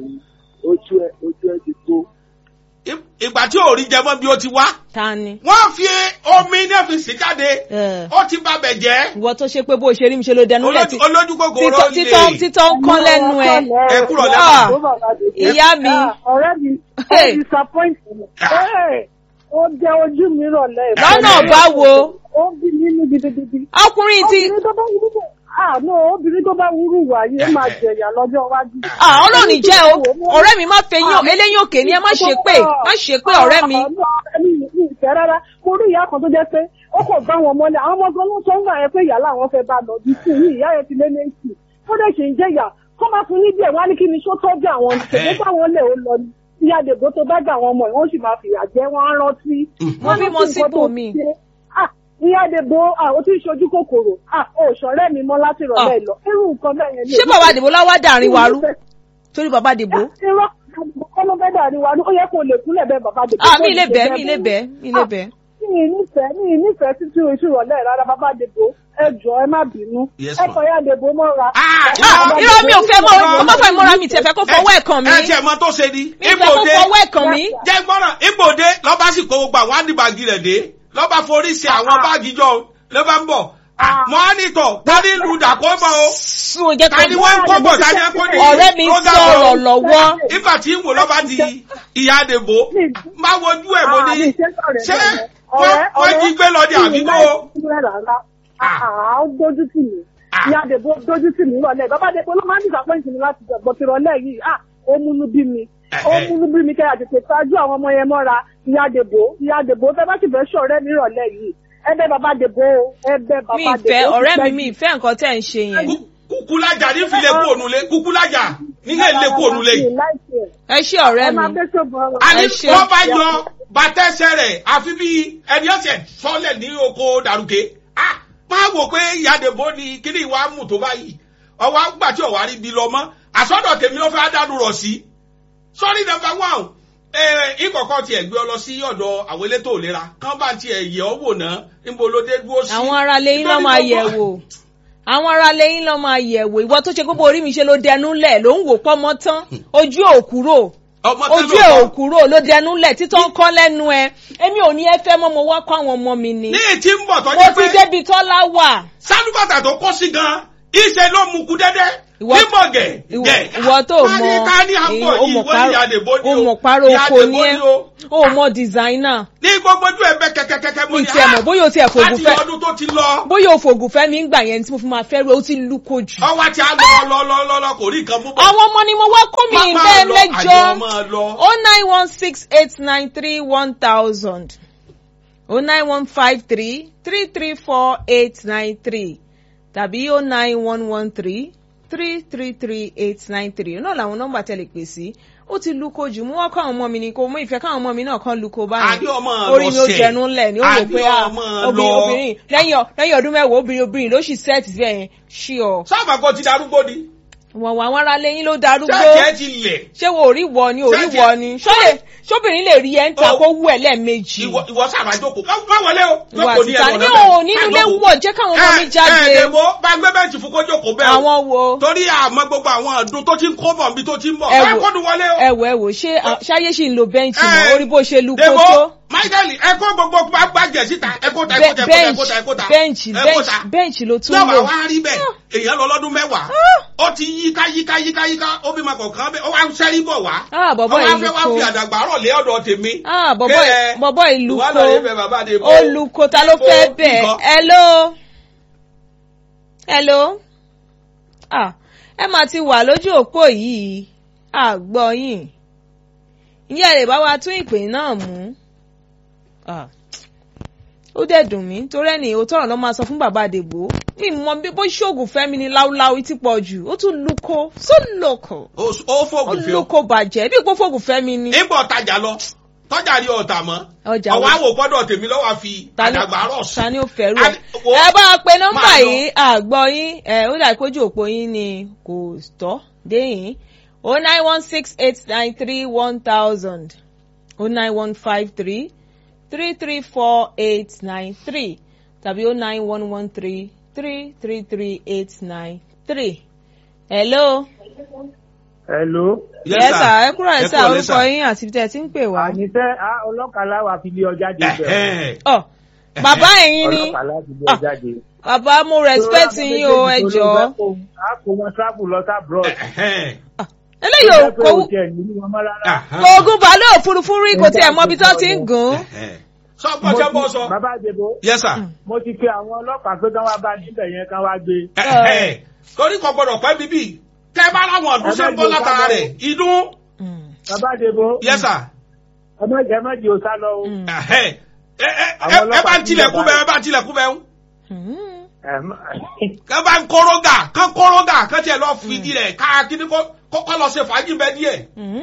ojú ẹ ojú ẹ ti tó.
Ì- ìgbà tí ò rí jẹ mọ́ bí ó ti wá.
ta ni
wọ́n fi omi ní ọ́fíìsì jáde.
Eh.
ó ti bá bẹ̀ jẹ́.
ìwọ tó ṣe pé bó ṣe rí mi ṣe ló dẹnúlẹ̀ tí
Olójú- olójú kòkòrò
títọ́
lè.
títọ́ títọ́ ń kọ́ lẹ́nu ẹ̀
ẹ kúrò
Ah,
lẹ́nu.
ìyá mi
ọ̀rẹ́ mi ó
Hey.
disappoint me.
Ah.
Hey, ó jẹ́ ojú mi rọ̀lẹ́.
lọ́nà báwo
ó bí nínú gidigidi.
ọkùnrin ti
obìnrin tó bá wúrú bẹ̀ ah no obìnrin tó bá wúrú wà yìí ó máa jẹ̀yà lọ́jọ́ iwájú.
Ah, ọlọ́run jẹ́ o ọ̀rẹ́ mi má fẹ́ yín eléyìn òkè ni ẹ má ṣe pé má ṣe pé ọ̀rẹ́ mi
Ah, ah, mi mi ìfẹ́ rárá mo rí ìyá kan tó jẹ́ pé ó kò bá wọn mọ́lẹ̀ àwọn ọmọ gan ló sọ ń gbà yẹn pé ìyá làwọn fẹ́ bá lọ bí sí yìí ìyá yẹn ti lé méjì ó dẹ̀ ṣe ń jẹ̀yà kó máa fún ní díẹ̀ wá ní kí ni ṣó tọ́jú àwọn ṣèlú táwọn lè ó lọ ní ìyá dèbò tó bá gbà wọn ọmọ yìí wọ́n sì máa fìyà jẹ wọ́n á rántí.
Wọ́n bímọ
rántí nǹkan
sípò
tó
mi.
ṣe. Ah, ìyá dèbò ó ti ń ṣojú kòkòrò ah, ó ṣọ̀rẹ́ mi mọ́ láti rọ̀lẹ́ lọ irú nǹkan bẹ́ẹ̀ yẹn ni
ṣé
èmi
bàbá
fẹ́-
àdìbò láwá dàrin wa rú
èmi fẹ́-
torí bàbá àdìbò
irọ́ kọ́lọ́ bẹ́ẹ̀ dà ní wa ó yẹ kó lè kúnlẹ̀ bẹ́ẹ̀ bàbá dèbò.
ah mi lè bẹ́ẹ̀ mi lè bẹ́ẹ̀ mi lè bẹ́ẹ̀.
mi ì nífẹ̀ẹ́ mi ì nífẹ̀ẹ́ títí oṣù rọ̀lẹ́ rárá bàbá dèbò ẹ jọ ẹ má bínú
Yes,
ẹ
ma'am.
kọ ya dèbò mọ́ra.
Ah,
Ah, irọ́ mi ò fẹ́ mọ́ ọ má fẹ́ mọ́ra mi tiẹ̀ fẹ́ kó fọwọ́ ẹ̀ kàn mí
ẹ tiẹ̀ mọ tó ṣe ni.
mi fẹ́ kó fọwọ́ ẹ̀ kàn mí.
jẹ́ gbọ́dọ̀ ibòde lọ́ba sì kó gbogbo àwọn àdìbàgì rẹ̀ dé lọ́ba forí ṣe àwọn báàgì jọ ló bá ń bọ̀. mọ́ á nìtọ̀ tani lu dàkọ́ bọ̀ o
sùn jẹ́
tani wọ́n ń kó bọ̀ tani ẹ kó ní.
ọ̀rẹ́ mi
program
sọ̀rọ̀
o.
lọ́wọ́
nígbà tí ń wò lọ́ba di ìyá àdèbò má wojú ẹ̀ mo ní ṣé wọ́n wọ́n jí gbé lọ ní àbíkó.
ó dójú tì mí
Ah.
ìyá dèbò dójú tì mí rọ̀lẹ́ bàbá dèbò ló máa ń disappoint mi láti gbọ́ ti rọ̀lẹ́ yìí ah ó múnú bí mi ó
Ẹ̀hẹ́.
múnú bí mi kẹ́ àtètè ṣáájú àwọn ọmọ yẹn mọ́ra ìyá dèbò ìyá dèbò fẹ́ bá sì fẹ́ ṣọ̀rẹ́ ní ìrọ̀lẹ́ yìí ẹ bẹ̀ bàbá dèbò ẹ bẹ̀ bàbá
mi
dèbò
ìfẹ́
ó ti
ọ̀rẹ́ mi
pẹ́
mi
jù.
ìfẹ́ nǹkan tẹ̀ ń ṣe yẹn
Kú- kúkúlájà ní fi lè kú ònulé kúkúlájà nílé lè kú ònulé.
Mi ì like ẹ̀.
ẹ ṣé ọ̀rẹ́
ẹ máa
mi
bẹ́ ṣògbọ́n ọ̀rọ̀.
àní
Ẹ ṣe.
wọ́n bá yọ bàtẹ́sẹ̀ rẹ̀ àfi bí ẹni ọ̀sẹ̀ sọ́lẹ̀ ní oko dàrúkè. ah máa wò pé ìyàdèbó ni kíní ìwà mú tó báyìí ọwọ́ àgbà tí ọ̀wá rí bi lọ mọ́ àsọdọ̀ tèmi ló fẹ́ dánú rọ̀ sí. sọ́rí nọ́mbà one ìkọ̀kọ̀ tiẹ̀ gbé ọ lọ sí ọ̀dọ̀ àwọn elétò ìlera kán bá tiẹ̀ yẹ̀ ọ́ wò náà níbo ló dé dúró sí.
àwọn ará lẹ́yìn lọ́
Nítorí
máa
gbogbo-
yẹ̀ wò àwọn ará lẹ́yìn lọ́ máa yẹ̀ wò ìwọ tó ṣe gbogbo orí mi ṣe ló dẹnu lẹ̀ ló ń wò pọ́mọ́ tán ojú ò kúrò
ọmọ tẹ́lẹ̀
ojú ẹ̀ ò
ọkọ.
kúrò ló dẹnu lẹ̀ títọ́ ń kọ́ lẹ́nu ẹ èmi ò ní ẹ fẹ́ mọ́ mo wá kọ́ àwọn ọmọ mi ni
ní ètí ń bọ̀
mo
tọ́jú
ti
pé
débi tọ́lá wà
sálúbàtà tó kọ́ sí gan ìṣe ló mú kú dẹ́dẹ́
Ìwọ-
nímọ̀gẹ̀
ìwọ
gẹ̀.
ìwọ tó
Ká ní
mọ
ká ní àpọ̀
o
yìí
mọ
wọ́n ní àdèbó ní
o mọ paro
ní
oko
àdèbó
ní ẹ
o.
o mọ designer
ní gbogbo ojú ẹ̀bẹ̀ kẹ̀kẹ́kẹ́kẹ́ mo
mi
ní
tiẹ̀ mọ̀ bóyá o tiẹ̀ fògùn
láti
fẹ́
ọdún tó ti lọ
bóyá o fògùn fẹ́ mi ń gbà yẹn tí mo fi máa fẹ́ rú ẹ ó ti lú kojú.
ọwọ́ tí a lọ lọ lọ lọ lọ kò rí nǹkan mú bọ̀.
àwọn ọmọ ni mo wá kó mi
Má- máa
bẹ́ẹ̀
lọ,
mẹ́jọ
àní ọmọ lọ.
o nine one six eight nine three one thousand o nine one five three three three four eight nine three tàbí o nine one one three three three three eight nine three náà làwọn nọ́mbà tẹlẹ pè sí ó ti lu kojú mú wọn kọ àwọn ọmọ mi ni kò mú ìfẹ́ káwọn ọmọ mi náà kan lu ko báyìí
Àní ọmọ
orí mi ó
lọ sẹ̀.
jẹnu ńlẹ̀ ni ó wò
Àní
pé ah,
ọmọ
obìnrin
lọ.
obìnrin lẹ́yìn ọ- lẹ́yìn ọdún mẹ́wàá obìnrin obìnrin ló sì sẹ́ẹ̀tì sí ẹ̀yìn ṣí ọ
sábà kan ti darúgbó ni
wọ̀n wọ̀ àwọn ará lẹ́yìn ló darúgbó
ṣáàjì ẹ ti lẹ̀
ṣé wo orí wọ ni orí
Ṣé
wọ
ti-
ni ṣọlẹ ṣóbìnrin lè rí ẹ ń ta
Oh.
kó wú ẹ lẹ́ẹ̀mejì
ìwọ ìwọ sábà jókòó má má wọlé o
ìwà
jókòó ní
títa
ẹnu
ní
ọ̀nà bẹ́ẹ̀.
òun nínú ilé
Má jókòó.
wọ̀ jẹ́ káwọn ọmọ mi
ẹ ẹ
jáde
dèbò bá gbé bẹ́ǹtì fún kó jókòó bẹ́ẹ̀ o.
àwọn wo
torí àmọ́ gbogbo àwọn ọdún tó ti ń kó bọ̀ níbi tó ti ń bọ̀
Ẹ
bá
wò-
kọ́dún wọlé o.
ẹ wò ẹ wò ṣé à- ṣáyé ṣì ń lo bẹ́ǹchì
Ẹ,
mọ́ orí bó ṣe lu kó
Dèbò
tó
michael ẹ kó gbogbo gbàgbẹ́ síta ẹ kó ta ẹ kó ta ẹ kó ta ẹ kó ta
bẹ́ǹchì
ẹ kó ta
bẹ́ǹchì ló tún
tí ọba
lò.
wa rí bẹ́ẹ̀ èèyàn lọ lọ́dún mẹ́wàá ó ti yíká yíká yíká yíká ó bí ma kọ̀ọ̀kan bẹ́ẹ̀ ó wá ń sẹ́rí bọ̀ wá
Ah, bọ̀bọ́
ó wá
yìí
fẹ́ wá
kó.
fi àdàgbà rọ̀ lé ọ̀dọ̀ tèmi.
Ah, bọ̀bọ́
Pé,
ì- bọ̀bọ́ ìlú
wà
ko
lọ rí bẹ́ẹ̀ bàbá de bó.
olùkó ta ló fẹ́
Ó
bẹ̀
nǹkan.
hello hello ah ẹ máa ti wà lójú òpó yìí àgbọ̀ yìí ìyá rẹ̀ bá wa tún ìpè náà mú Ah, ó dẹ̀ dùn mí torí ẹni òótọ́ ọ̀rọ̀ ló máa sọ fún bàbá àdègbò mi mọ bí bó ṣoògùn fẹ́mi ni láúláú ti pọ̀ jù ó tún lóko so lóko
ó ó
ó
fògùn fi ó.
lóko bàjẹ́ bí ipò fògùn fẹ́mi ni.
ìbọn tajà lọ tọ́jà rí ọ̀tà mọ́
Ọjà
ọwọ́
wo?
àwò gbọ́dọ̀ tèmi lọ́wọ́ àfi
Ta ni-
àdàgbà rọ̀ sí.
ta ni ó fẹ́rù ẹ̀.
Àní- wo-
ẹ bá a pe nọ́mbà
máa lọ.
yìí àgbọ̀ yín ẹ ó dà ìpójú òpó yín ni kò tọ́ dé yín o nine one six eight nine three one thousand o nine one five three three three four eight nine three tàbí o nine one one three three three three eight nine three. hello.
hello.
yes sir ẹ kúrò ẹ sá
kúrò lẹ́
orúkọ yín àti ibi tẹ́ ẹ ti ń pè wá.
àníṣe ọlọ́kàá láwà fi lé ọjà dé bẹ̀rẹ̀.
Ẹ̀hẹ́n.
ọ bàbá ẹ̀yin ni
ọlọ́kàá láti lé
Ah.
ọjà dé.
bàbá mo respect yín o ẹ jọ̀ọ́.
a kò wọn travel lọ sí abroad.
Ẹ̀hẹ́n.
eléyìí ò kò
kò tiẹ̀ nínú wọn mọ́ rárá.
Ahán.
kò ogun bàálù òfurufú rí kò tiẹ̀ mọ ibi tó ti ń gùn.
Ẹ̀hẹ́n. sọ gbọ́dọ̀ bọ́ sọ.
bàbá àjẹbó
yes sir.
mo ti pe àwọn ọlọ́pàá pé kán wá bá níbẹ̀ yẹn kán wá gbé.
Ẹ̀hẹ́n. torí kò gbọ́dọ̀ pẹ́ bíbí tẹ́ bá láwọn ọdún ṣe ń bọ́ látara rẹ̀ ìdún.
bàbá àjẹbó
yes sir.
ẹ má jẹ́ ẹ má jẹ́ òsá lọ o.
Ẹ̀hẹ́n. ẹ ẹ-
Àwọn
ẹ- ẹ
ọlọ́pàá
bá ń
ti
tilẹ̀kùn
yọ̀bá.
bẹ́ẹ̀ ẹ bá ń tilẹ̀kùn bẹ́ẹ̀
Ẹ má-
kán bá ń kórógà kán kórógà kán tiẹ̀ lọ fìdí rẹ̀ ká kíní kó kó lọ ṣe fàájì bẹ́ẹ̀ díẹ̀.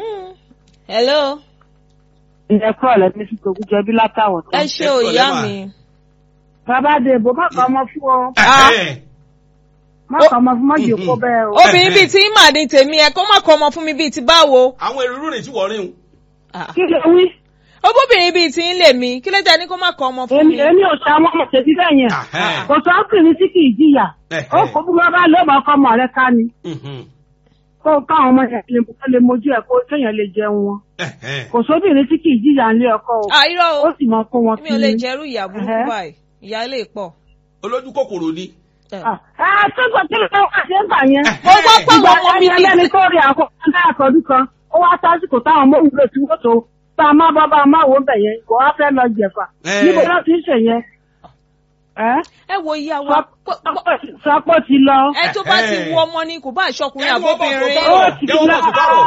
hello
ilẹ̀ kúrọ̀ lẹ́ni sí tòkú jẹbi látàwọ̀
ẹ
tán.
ṣe
ẹ kúrò
òyà
lẹ́wà.
mi.
bàbá dèbò má kọ́ ọmọ fún ọ
Ẹ̀hẹ́n.
má kọ́ ọmọ fún mọ́jì kó bẹ́ẹ̀ o.
obìnrin bíi tí mà ní tèmi ẹ kó má kọ ọmọ fún mi bíi ti báwo.
àwọn èrò rìn tí wọ́n rìn o.
Ah.
kí ló wí
obìnrin bíi tí ń lè mi kí ló dé ní kó má kọ ọmọ fún
èmi
mi.
èmi ò ṣe àwọn ọmọ tèmi bẹ́ẹ̀ yẹn
Ẹ̀hẹ́n.
kò sọ ọkùnrin tí kì í jìyà
Ẹ̀hẹ́n.
ó kó bí wọ́n bá lọ́mọ ọkọ ọmọ rẹ ká ni
Mhm.
kó káwọn ọmọ yẹn lè kó lè mojú ẹ̀ kó kéèyàn lè jẹun wọn
Ẹ̀hẹ́n.
kò sóbìnrin tí kì í jìyà ńlé ọkọ o
Ah, irọ́
ó
o
sì mọ kó wọn
mi ò lè
kiri.
jẹ́rú ìyá burúkú
Ẹ̀hẹ́.
báyìí ìyá lè pọ̀.
olójú kòkòrò ni.
Ah, ah, tó gbọ́ kí ló ń wá sí ẹgbà yẹn.
mo gbọ́ pé
ìgbà
àwọn ọmọ mi
ẹni ẹlẹ́ni tó rí àkọ́kọ́ àkọ́dún kan ó wá sásìkò táwọn ọmọ òwúrọ̀ tí wọ́n tó tá a má bá bá a má wò ó bẹ̀ yẹn kò wá fẹ́ lọ jẹ̀fà
Eh.
níbo náà ti ń ṣe yẹn. Ẹ́,
ẹ wo ìyá wa pọ- pọ-
sọpọ̀ ti lọ.
ẹ tó bá ti
Ẹ̀hẹ́n.
wú ọmọ ni kò bá àṣọkùnrin
Ẹ wo bọ̀
àbóbìnrin.
tó
ó
bọ̀.
ti
jẹ́ wọ́n
lọ.
mọ̀ sí báwọ̀.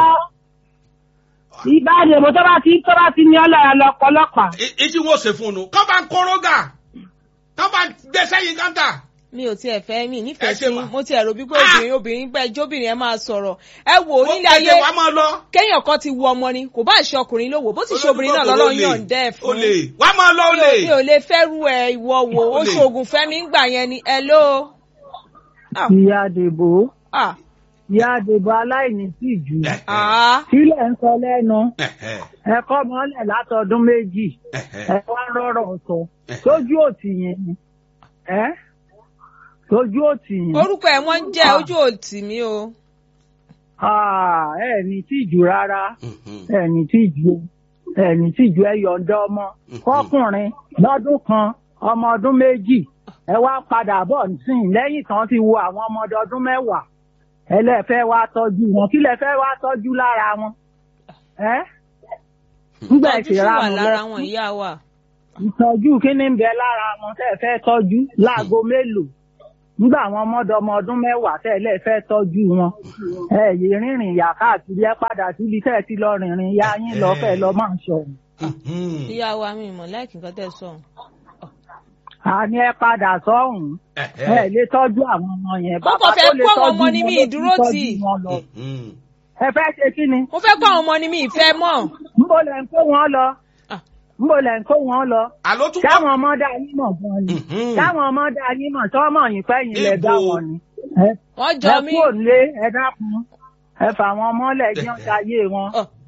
ìbáde mo tó bá ti tó bá ti ní ọlọ́ra lọ pọlọ́pàá.
ìtí wọn ò ṣe fún un nù kán bá ń kórógà kán bá ń gbé sẹ́yìn káńtà.
mi ò tiẹ̀ fẹ́ mi
Ẹ
nífẹ̀ẹ́
ṣe
sí
mà.
mo tiẹ̀ rò bí pé
Ah!
obìnrin obìnrin pẹ́ jóbìnrin ẹ máa sọ̀rọ̀ ẹ wò ó nílé ayé
Ẹ̀jẹ̀ wa máa lọ.
kéèyàn kan ti wu ọmọ ni kò bá ṣe ọkùnrin ló wò bó ti ṣe obìnrin náà
Olójú
lọ́lọ́run
kòkòrò
yàn dẹ́ ẹ̀ fún
olè wá máa lọ olè.
mi ò lè fẹ́rù ẹ ìwọ wò ó
Olè.
ṣoògùn fẹ́mi ń gbà yẹn ni ẹ ló. Ah,
ìyá àdèbò
ah,
ìyá àdèbò aláìní sí ìjù.
ah.
sílẹ̀ ń sọ lẹ́nu
Ẹ̀hẹ́n.
ẹ̀kọ́ mọ́lẹ̀ látọdún méjì.
Ẹ̀hẹ́n.
ẹ wá rọrọ sọ sójú òtì yẹn ni ẹ sójú òtì yẹn
orúkọ ẹ wọ́n ń jẹ́ ojú òtì mi o.
Ah, ẹ ní tìjú rárá
Mhm.
ẹ ní tìjú ẹ ní tìjú ẹ yọ̀ǹda ọmọ fọkùnrin lọ́dún kan ọmọ ọdún méjì ẹ wá padà bọ̀ nísìnyí lẹ́yìn tán ti wo àwọn ọmọdé ọdún mẹ́wàá ẹ lẹ fẹ́ wá tọ́jú wọn kí lẹ fẹ́ wá tọ́jú lára wọn ẹ nígbà
tọ́jú sì wà
ìṣèránu
lára
lẹ
wọn ìyá wa.
ìtọ́jú kí ni ń bẹ lára wọn tẹ́ ẹ fẹ́ tọ́jú láago mélòó nígbà àwọn ọmọdé ọmọ ọdún mẹ́wàá tẹ́ ẹ lẹ́ fẹ́ tọ́jú wọn ẹ yé rìnrìn ìyá káàkiri ẹ padà síbi tẹ́ ẹ ti lọ rìnrìn ìyá yín lọ fẹ́ lọ máa ń sọ
Mhm.
ìyá wa mi mọ̀ láìkí nǹkan tẹ̀ sọ.
àní ẹ padà sọ́hùn ẹ
Ẹ̀hẹ́n.
lè tọ́jú àwọn ọmọ yẹn
Mo kàn fẹ́ kó àwọn ọmọ ní mi ìdúró
tọ́jú
tì.
wọn lọ.
Mhm.
ẹ fẹ́ ṣe kí ni
mo fẹ́ kó àwọn ọmọ ni mi ìfẹ́ mọ̀.
ńbọ lẹ̀ ń kó wọn lọ
Ah.
ńbọ lẹ̀ ń kó wọn lọ
àló tún
káwọn ọmọ dá yín mọ̀ gan ni
Mhm.
káwọn ọmọ dá yín mọ̀ tọ́mọ̀ yín fẹ́yìn lẹ̀ dá
Ibo.
wọn ni. Ẹ
wọ́n jọ
ẹ
mí.
kúrò nílé ẹ dákun ẹ fà wọn mọ́lẹ̀ jẹ́ ọ̀tá ayé wọn.
Ọ̀,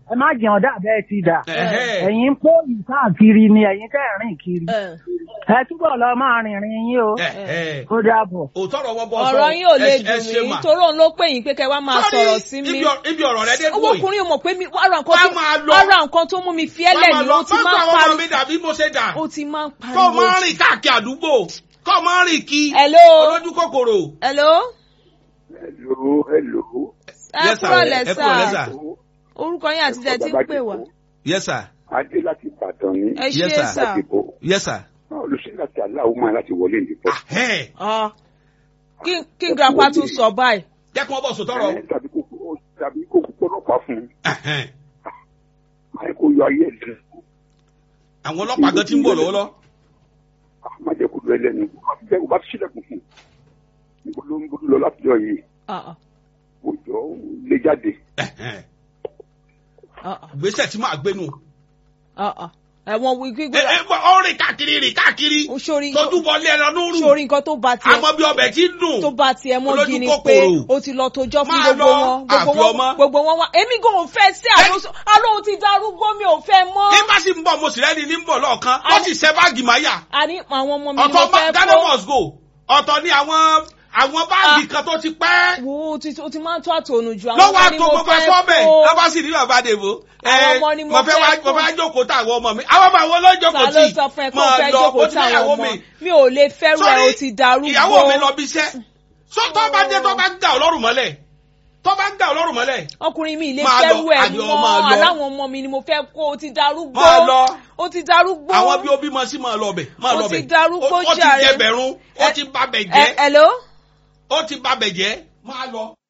ẹ má jẹun dàbẹ́ ti dà
Ẹ̀hẹ́.
ẹ̀yin ń pò yìí káàkiri ni ẹ̀yin tẹ́ ẹ̀ rìn kiri
ẹ.
ẹ túbọ̀ lọ máa rìnrìn yín o
Ẹ̀hẹ́.
ó dàbọ̀.
òótọ́ ọ̀rọ̀ wọn bọ́ sọ
ọ̀rọ̀ yín ò lè
ẹ- ẹ ṣe
dùn mí
mà.
torí òun ló pè yín pé kẹ́ wá máa
Sọ́rí,
sọ̀rọ̀ sí mi.
ibi ọ- ibi ọ̀rọ̀ rẹ dé
owó
dùn yìí.
ọkùnrin ò mọ̀ pé mi ara nǹkan
Wá
tó
máa lọ.
ara nǹkan tó mú mi fi ẹ́lẹ̀
Má
ni
máa
ó ti
lọ.
máa ń
Má gba àwọn ọmọ mi
pariwo
dàbí mo ṣe dà.
ó ti máa ń
kọ́ ọ máa
pariwo.
ń rìn káàkiri àdúgbò kọ́ ọ máa ń rìn kí.
Hello.
olójú kòkòrò.
hello.
hello hello.
ẹ
Yes, sir.
kúrò
Ẹ kúrò lẹ́,
lẹ́sà
sir.
orúkọ yín àti tẹ̀ tí ń pè wá.
yes sir.
adé láti ìbàdàn ní
ẹ ṣe
Yes, sir.
sà.
ìbò
yes sir.
olùṣẹ́ láti aláwo máa láti wọlé ìdìbò.
Ahẹ́.
Ọ. kí kí grandpa tún sọ báyìí.
jẹ́ kí wọ́n bọ̀ sòtọ́rọ̀.
Ẹ, tàbí kó tàbí kó pọlọpàá fún un
Ahẹ́.
máa kó yọ ayé ẹ̀ lẹ́nu.
àwọn ọlọ́pàá gan ti ń bọ̀ lọ́wọ́lọ́.
má jẹ́ kó lọ ẹlẹ́nu kó bá sílẹ̀kùn fún un. níbo ló ń bolo lọ láti jọ yìí
Ọ, ọ,
kó jọ lé jáde.
Ẹ̀hẹ́.
ọ, ọ,
gbèsè tí máa gbénu.
ọ, ọ. ẹ̀wọ̀n wí
ẹ
gbígbé
ẹ bọ ọ rìn káàkiri rìn káàkiri.
Ó sórí-
tójú bọ lé ẹran lóru.
sórí nǹkan tó bá tiẹ̀
àmọ́ bí ọbẹ̀ ti ń dùn.
tó bá tiẹ̀ mọ́
Olójú
gini
kòkòrò.
pé ó ti lọ tójọ́ fún
Máa
gbogbo
lọ,
wọn gbogbo
àfi ọmọ.
wọn gbogbo wọn wá èmi gan ò fẹ́ sí àlóso àlóhùn ti darúgbó mi ò fẹ́ mọ́.
ní bá sì ń bọ̀ mo sì rẹ́ni ní ń bọ̀ lọ́ọ̀kan ó sì ṣẹ́ báàgì máyà.
àní àwọn ọmọ mi ni mo
ọ̀tọ̀
fẹ́
Ghana
kó
must go ọ̀tọ̀ ni àwọn àwọn báàgì kan tó ti pẹ́.
wo o ti o ti máa ń tó àtònù ju àwọn
lọ́wọ́
ọmọ ni
àtò
mo
gbogbo
fẹ́
ẹ̀fọ́ bẹ̀
kó
lọ́ba sì ní bàbá dèbò.
Àwọn ọmọ ni mo
mo fẹ́ wá
fẹ́
mo
kó.
fẹ́ jókòó tá àwọn ọmọ mi àwọn ọmọ àwọn olójókòó
ta
tì
ló sọ fún ẹ kó o fẹ́ jókòó táwọn ọmọ mi ò lè fẹ́rù ẹ o ti darúgbó
ìyàwó mi lọ bí iṣẹ́ sọ tó bá dé tó bá ń gà ọlọ́run mọ́lẹ̀ tó bá ń gà ọlọ́run mọ́lẹ̀
ọkùnrin mi ì lè
Máa lọ,
fẹ́rù ẹ
àjọ máa
mọ́
lọ.
aláwọn ọmọ mi ni mo fẹ́ kó o ti darúgbó
Máa lọ.
o ti darúgbó
àwọn bí ó bímọ sí máa lọ bẹ̀ máa
Ó
lọ
ti
bẹ̀
darúgbó
ó ti
jàre.
jẹbẹ̀rún ó
Ẹ-
ti babẹ̀
ẹ
jẹ́
hello
ó ti babẹ̀ jẹ́ máa lọ.